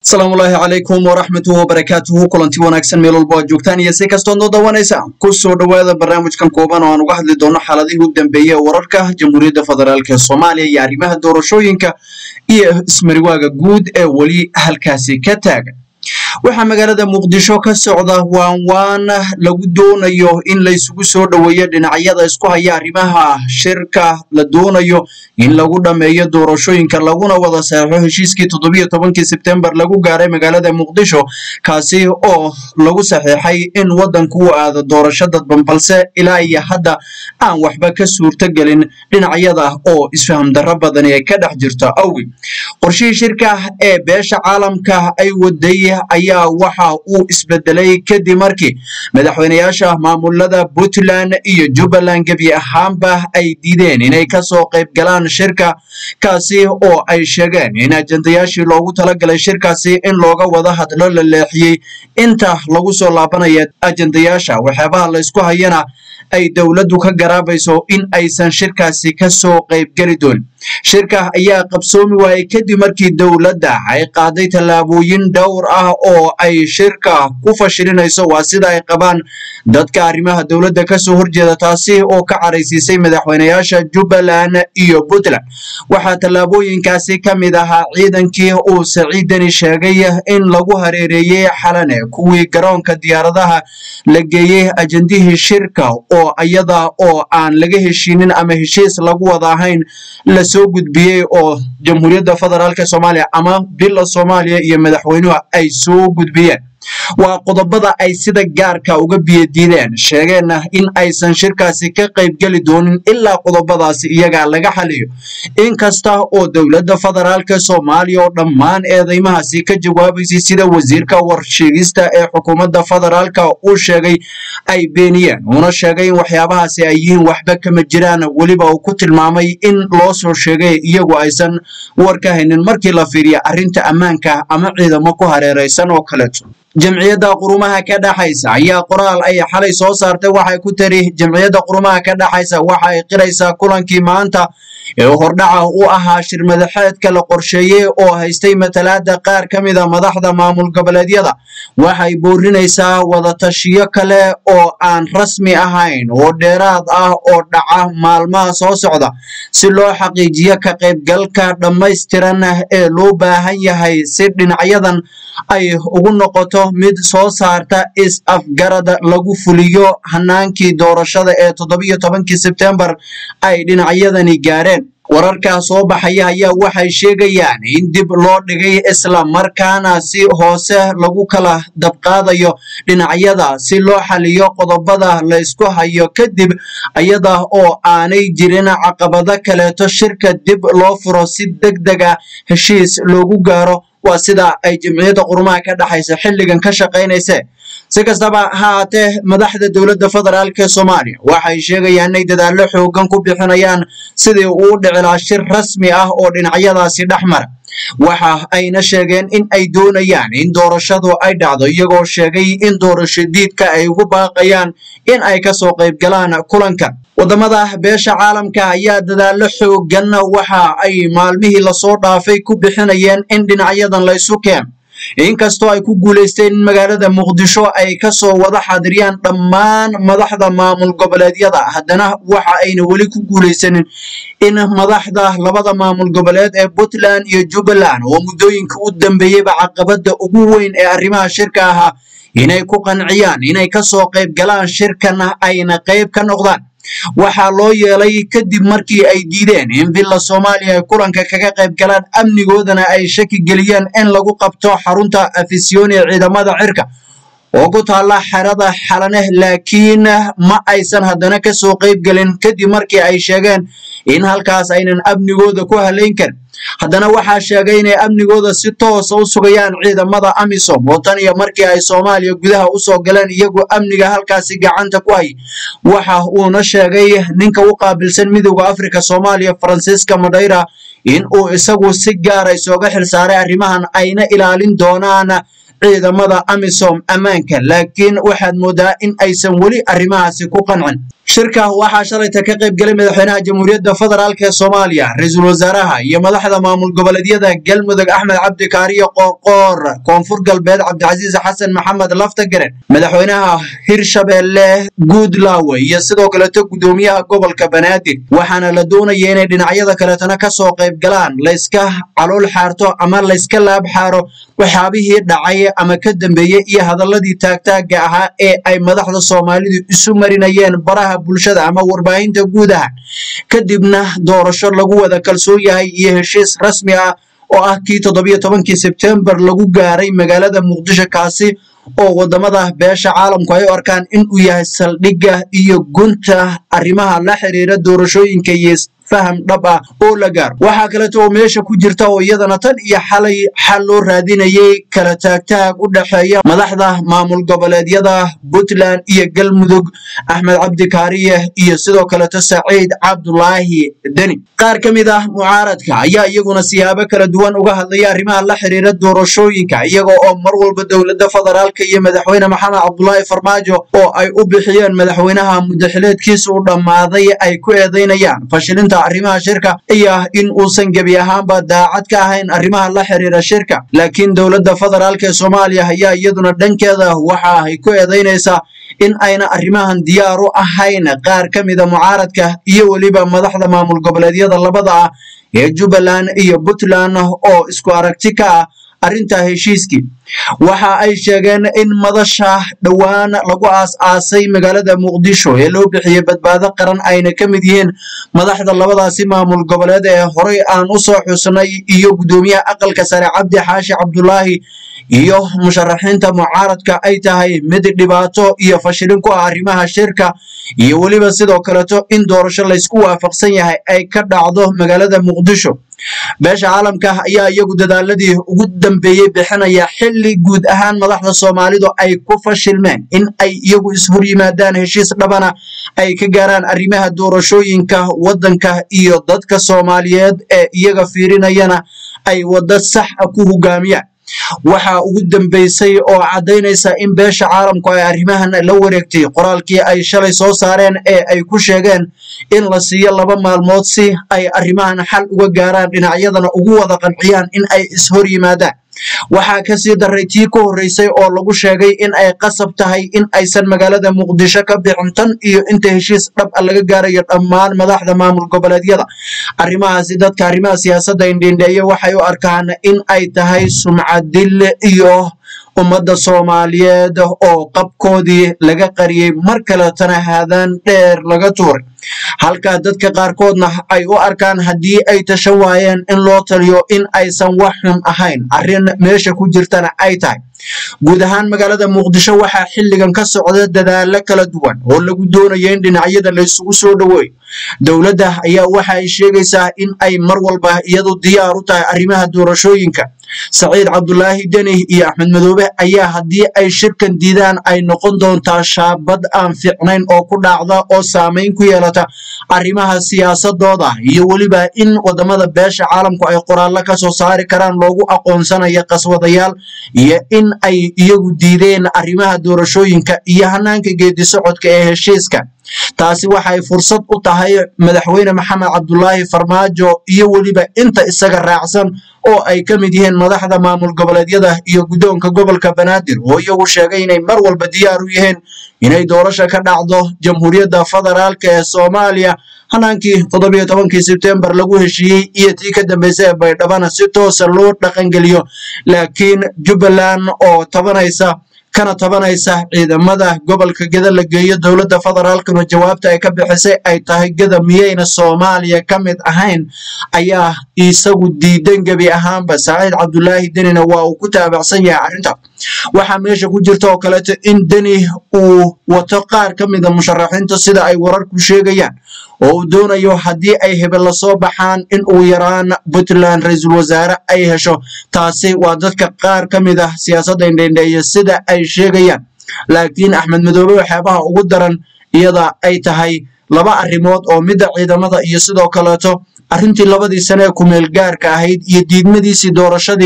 asalaamu ulaahi calaykum waraxmatuhu wabarakaatuhu kulanti wanaagsan meel walba aad joogtaan iyo si kastood noo dawanaysa ku soo dhowaada barnaamijkan kooban oo aan uga hadli doono xaaladihii u dambeeyey ee wararka jamhuuriyadda federaalk ee soomaaliya iyo arrimaha doorashooyinka iyo ismariwaaga guud ee weli halkaasi ka taagan waxaa magaalada muqdisho ka socda waan waan lagu doonayo in laysugu soo dhoweeyo dhinacyada isku haya arrimaha shirka la doonayo in lagu dhammeeyo doorashooyinka laguna wada saxeixo heshiiskii toddobiyo tobankii sebtembar lagu gaaray magaalada muqdisho kaasi oo lagu saxiixay in waddanku u aado doorasho dadban balse ilaa iyo hadda aan waxba ka suurtogelin dhinacyada oo isfaham darro badani ay ka dhex jirto awgi qorshihii shirka ee beesha caalamka ay waday ayaa waxa uu isbedelay kadib markii madaxweyneyaasha maamulada puntland iyo jubbaland gebi ahaanba ay diideen inay kasoo qayb galaan shirka kaasi oo ay sheegeen in ajandayaashii loogu talagalay shirkaasi in looga wada hadlo la leexiyey inta lagu soo laabanaya ajandayaasha waxyaabaha laysku hayana ay dowladdu ka garaabayso in aysan shirkaasi kasoo qaybgeli doonin shirka ayaa qabsoomi waayey kadib markii dowladda ay qaaday tallaabooyin dhowr ah oo ay shirka ku fashilinayso waa sida ay qabaan dadka arrimaha dowladda kasoo horjeeda taasi oo ka caraysiisay madaxweyneyaasha jubbaland iyo puntland waxaa tallaabooyinkaasi ka mid ahaa ciidankii uu saciidani sheegay in lagu hareereeyey xalane kuwii garoonka diyaaradaha la geeyey ajandihii shirka oo iyada oo aan laga heshiinin ama heshiis lagu wada ahayn la soo gudbiyey oo jamhuuriyadda federaalk soomaaliya ama bila soomaaliya iyo madaxweynuhu ay soo gudbiyeen waa qodobada ay sida gaarka uga biyadiideen sheegeenna in aysan shirkaasi ka qaybgeli doonin ilaa qodobadaasi iyaga laga xaliyo inkasta oo dowladda federaalk soomaaliya oo dhammaan eedeymahaasi ka jawaabaysay sida wasiirka warsheegista ee xukuumadda federaalk uu sheegay ay beeniyeen uuna sheegay in waxyaabahaasi ay yihiin waxba kama jiraan weliba uu ku tilmaamay in loo soo sheegay iyagu aysan war ka haynin markii la fiiriya arrinta ammaanka ama ciidamo ku hareeraysan oo kaleeto jamciyadda qurumaha ka dhaxaysa ayaa qoraal ay xalay soo saartay waxay ku tiri jamciyadda qurumaha ka dhaxaysa waxa ay qiraysaa kulankii maanta ee hordhaca u ahaa shir madaxeedka la qorsheeyey oo haystay matalaada qaar ka mida madaxda maamul goboleedyada waxay boorinaysaa wadatashiyo kale oo aan rasmi ahayn oo dheeraad ah oo dhaca maalmaha soo socda si loo xaqiijiyo ka qaybgalka dhammaystiran ee loo baahan yahay si dhinacyadan ay ugu noqoto mid soo saarta is-afgarad lagu fuliyo hanaankii doorashada ee toddobiyo tobankii sebtembar ay dhinacyadani gaareen wararkaa soo baxaya ayaa waxay sheegayaan in dib loo dhigay isla markaana si hoose lagu kala dabqaadayo dhinacyada si loo xaliyo qodobada laysku hayo kadib iyada oo aanay jirin caqabado kaleeto shirka dib loo furo si deg dega heshiis loogu gaaro waa sida ay jamciyadda qurumaha ka dhaxaysa xilligan ka shaqaynayse si kastaba ha haatee madaxda dowladda federaalk ee soomaaliya waxay sheegayaan inay dadaallo xoogan ku bixinayaan sidii uu dhicilaa shir rasmi ah oo dhinacyadaasi dhex mara waxa ayna sheegeen in ay doonayaan in doorashadu ay dhacdo iyagoo sheegay in doorasho diidka ay ugu baaqayaan in ay kasoo qayb galaan kulankan wadamada beesha caalamka ayaa dadaallo xoogan waxa ay maalmihii lasoo dhaafay ku bixinayeen in dhinacyadan laysu keeno inkastoo ay ku guulaysteen in magaalada muqdisho ay kasoo wada xaadiriyaan dhammaan madaxda maamul goboleedyada haddana waxa ayna weli ku guulaysanin in madaxda labada maamul goboleed ee puntland iyo jubbaland oo muddooyinka u dambeeyeyba caqabada ugu weyn ee arrimaha shirka ahaa inay ku qanciyaan inay kasoo qayb galaan shirkana ayna qayb ka noqdaan waxaa loo yeelay kadib markii ay diideen in villa soomaaliya ay kulanka kaga qayb galaan amnigoodana ay shaki geliyeen in lagu qabto xarunta afisyooni ee ciidamada cirka oo ku taalla xerada xalane laakiin ma aysan haddana kasoo qayb gelin kadib markii ay sheegeen in halkaas aynan amnigooda ku halayn karin haddana waxaa sheegay inay amnigooda si toosa u sugayaan ciidamada amisom oo tan iyo markii ay soomaaliya gudaha usoo galeen iyagu amniga halkaasi gacanta ku hay waxa uuna sheegay ninka u qaabilsan midowda afrika soomaaliya faransiiska madhayra in uu isagu si gaara isooga xilsaaray arrimahan ayna ilaalin doonaan ciidamada amisom ammaanka laakiin waxaad moodaa in aysan weli arrimahaasi ku qancin shirka waxaa shalayta ka qayb galay madaxweynaha jamhuuriyadda federaalk ee soomaaliya ra-iisul wasaaraha iyo madaxda maamul goboleedyada galmudug axmed cabdi kaariyo qoorqoor koonfur galbeed cabdicasiis xasan maxamed laftagaren madaxweynaha hirshabeelle guudlaawe iyo sidoo kaleeto gudoomiyaha gobolka banaadir waxaana la doonaya inay dhinacyada kaleetana kasoo qayb galaan layska calool xaarto ama layska laab xaaro waxyaabihii dhacay ama ka dambeeyey iyo hadaladii taagtaaga ahaa ee ay madaxda soomaalidu isu marinayeen baraha bulshada ama warbaahinta guudaha kadibna doorasho lagu wada kalsoon yahay iyo heshiis rasmi ah oo ah kii toddobiyo tobankii sebtembar lagu gaaray magaalada muqdisho kaasi oo wadamada beesha caalamku ay u arkaan in uu yahay saldhigga iyo gunta arrimaha la xiriira doorashooyinka iyo faham dhab ah oo la gaaro waxaa kaleeto oo meesha ku jirta oo iyadana tan iyo xalay xal loo raadinayay kala taagtaag u dhexeeya madaxda maamul goboleedyada puntland iyo galmudug axmed cabdi kaariye iyo sidoo kaleeto saciid cabdulaahi deni qaar ka mid ah mucaaradka ayaa iyaguna siyaabo kala duwan uga hadlaya arrimaha la xiriira doorashooyinka iyaga oo mar walba dowladda federaalka iyo madaxweyne maxamed cabdulaahi farmaajo oo ay u bixiyeen madaxweynaha mudaxileedkiisa u dhammaaday ay ku eedeynayaan fashilinta arrimaha shirka iyo in uusan gebi ahaanba daacad ka ahayn arrimaha la xiriira shirka laakiin dowladda federaalk ee soomaaliya ayaa iyaduna dhankeeda waxa ay ku eedeynaysaa in ayna arrimahan diyaar u ahayn qaar ka mida mucaaradka iyo weliba madaxda maamul goboleedyada labada ah ee jubbaland iyo puntland oo isku aragti ka ah arrinta heshiiskii waxa ay sheegeen in madasha dhowaan lagu aas-aasay magaalada muqdisho ee loo bixiyey badbaado qaran ayna ka mid yihiin madaxda labadaasi maamul goboleed ee horey aan u soo xusnay iyo guddoomiyaha aqalka sare cabdi xaashi cabdulaahi iyo musharaxiinta mucaaradka ay tahay mid dhibaato iyo fashilin ku ah arrimaha shirka iyo weliba sidoo kaleeto in doorasho laysku waafaqsan yahay ay ka dhacdo magaalada muqdisho beesha caalamka ayaa iyagu dadaaladii ugu dambeeyey bixinaya xilli guud ahaan madaxda soomaalidu ay ku fashilmeen in ay iyagu ishor yimaadaan heshiis dhabana ay ka gaaraan arrimaha doorashooyinka waddanka iyo dadka soomaaliyeed ee iyaga fiirinayana ay waddo sax a ku hogaamiyaan waxaa ugu dambeysay oo caddaynaysa in beesha caalamku ay arrimahan la wareegtay qoraalkii ay shalay soo saareen ee ay ku sheegeen in la siiyo laba maalmood si ay arrimahan xal uga gaaraan dhinacyadana ugu wada qanciyaan in ay ishor yimaadaan waxaa kasii daray tii ka horreysay oo lagu sheegay in ay qasab tahay in aysan magaalada muqdisho ka bixin tan iyo inta heshiis dhab a laga gaarayo dhammaan madaxda maamul goboleedyada arrimahaasi dadka arrimaha siyaasadda indhindheeye waxay u arkaan in ay tahay sumcadil iyo ummadda soomaaliyeed oo qabkoodii laga qariyey mar kaletana haadaan dheer laga tuuray halka dadka qaarkoodna ay u arkaan haddii ay tashan waayeen in loo taliyo in aysan wax xun ahayn arrin meesha ku jirtana ay tahay guud ahaan magaalada muqdisho waxaa xilligan ka socda dadaalo kala duwan oo lagu doonayo in dhinacyada laysugu soo dhoweeyo dowladda ayaa waxa ay sheegaysaa in ay mar walba iyadu diyaar u tahay arrimaha doorashooyinka saciid cabdulaahi deni iyo axmed madoobe ayaa haddii ay shirkan diidaan ay noqon doontaa shaabad aan fiicnayn oo ku dhacda oo saamayn ku yeelata arrimaha siyaasadooda iyo weliba in wadamada beesha caalamku ay qoraallo ka soo saari karaan loogu aqoonsanayo qaswadayaal iyo in ay iyagu diideen arrimaha doorashooyinka iyo hanaanka geedi socodka ee heshiiska taasi waxay fursad u tahay madaxweyne maxamed cabdulaahi farmaajo iyo weliba inta isaga raacsan oo ay ka mid yihiin madaxda maamul goboleedyada iyo guddoonka gobolka banaadir oo iyagu sheegay inay mar walba diyaar u yihiin inay doorasho ka dhacdo jamhuuriyadda federaalk ee soomaaliya hanaankii toddobiyo tobankii sebtembar lagu heshiiyey iyo tii ka dambeysay ee baydhabana si toosa loo dhaqangeliyo laakiin jubbaland oo tabanaysa kana tabanaysa ciidamada gobolka geda la geeyo dowladda federaalkuna jawaabta ay ka bixisay ay tahay geda miyayna soomaaliya ka mid ahayn ayaa isagu diidan gebi ahaanba saciid cabdulaahi denina waa uu ku taabacsan yahay arrinta waxaa meesha ku jirta oo kaleeto in deni uu wato qaar ka mida musharaxiinta sida ay wararku sheegayaan oo uu doonayo haddii ay hebel lasoo baxaan in uu yaraan puntland ra-iisul wasaare ay hesho taasi waa dadka qaar ka mid ah siyaasadda indhendheeye sida ay sheegayaan laakiin axmed madoobe waxyaabaha ugu daran iyada ay tahay laba arrimood oo midda ciidamada iyo sidoo kaleeto arrintii labadii sane ee kumeel gaarka ahayd iyo diidmadiisii doorashadii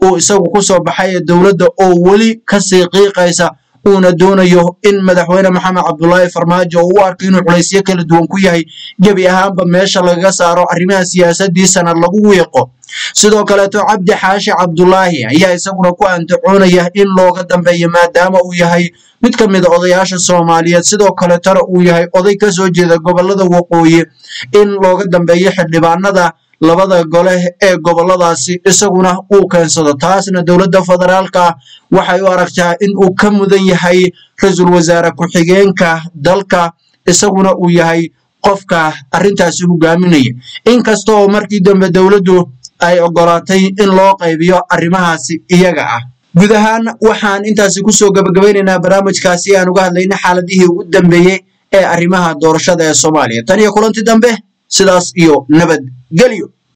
uu isagu ku soo baxay ee dowladda oo weli kasii qiiqaysa uuna doonayo in madaxweyne maxamed cabdulaahi farmaajo oo u arko inuu culaysyo kala duwan ku yahay gebi ahaanba meesha lagaga saaro arrimaha siyaasadiisana lagu wiiqo sidoo kaleeto cabdi xaashi cabdulaahi ayaa isaguna ku antacoonaya in looga dambeeyo maadaama uu yahay mid ka mida odayaasha soomaaliyeed sidoo kaletana uu yahay oday ka soo jeeda gobolada waqooyi in looga dambeeyo xildhibaanada labada gole ee goboladaasi isaguna uu keensado taasna dowladda federaalka waxay u aragtaa in uu ka mudan yahay ra-iisul wasaare ku-xigeenka dalka isaguna uu yahay qofka arrintaasi hogaaminaya inkasta oo markii dambe dowladdu ay ogolaatay in loo qaybiyo arrimahaasi iyaga ah guud ahaan waxaan intaasi kusoo gabagabaynaynaa barnaamijkaasi aan uga hadlayna xaaladihii ugu dambeeyey ee arrimaha doorashada ee soomaaliya tan iyo kulanti dambe sidaas iyo nabadgelyo